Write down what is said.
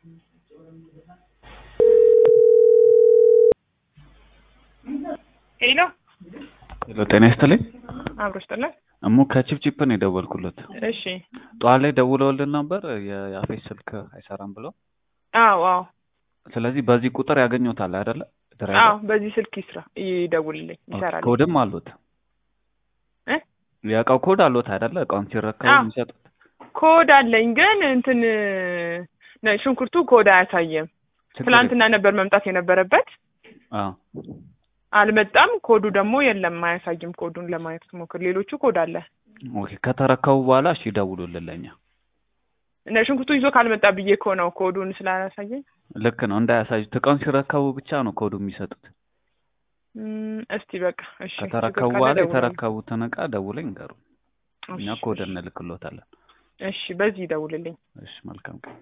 ሄሎ ሄሎ ጤና ይስጥልኝ። አብሮ ስጥልን። እሙ ከቺፕቺፕ ነው የደወልኩለት። እሺ። ጠዋት ላይ ደውለውልን ነበር የ- የአፌስ ስልክ አይሰራም ብለው። አዎ አዎ ስለዚህ በዚህ ቁጥር ያገኙታል አይደለ? አዎ፣ ድራይቨር በዚህ ስልክ ይስራ ይደውልልኝ፣ ይሰራል። ኮድም አሉት እ? የእቃው ኮድ አሉት አይደለ? እቃውን ሲረከቡ አዎ። የሚሰጡት ኮድ አለኝ ግን እንትን ነ- ሽንኩርቱ ኮድ አያሳየም። ችግር ትላንትና ነበር መምጣት የነበረበት የለም። አዎ አልመጣም። ኮዱ ደግሞ የለም፣ አያሳይም። ኮዱን ለማየት ሞክር። ሌሎቹ ኮድ አለ። ኦኬ። ከተረከቡ በኋላ እሺ ይደውሉልን ለኛ። እነ ሽንኩርቱ ይዞ ካልመጣ ብዬ እኮ ነው ኮዱን ስላላሳየኝ። ልክ ነው እንዳያሳዩት። እቃውን ሲረከቡ ብቻ ነው ኮዱ የሚሰጡት። እም፣ እስቲ በቃ እሺ። ከተረከቡ ችግር ካለ በኋላ ደውልልኝ። የተረከቡትን እቃ ደውለኝ ንገሩ። እኛ እሺ፣ ኮድ እሺ። እንልክሎታለን። እሺ፣ በዚህ ይደውልልኝ። እሺ መልካም ቀን።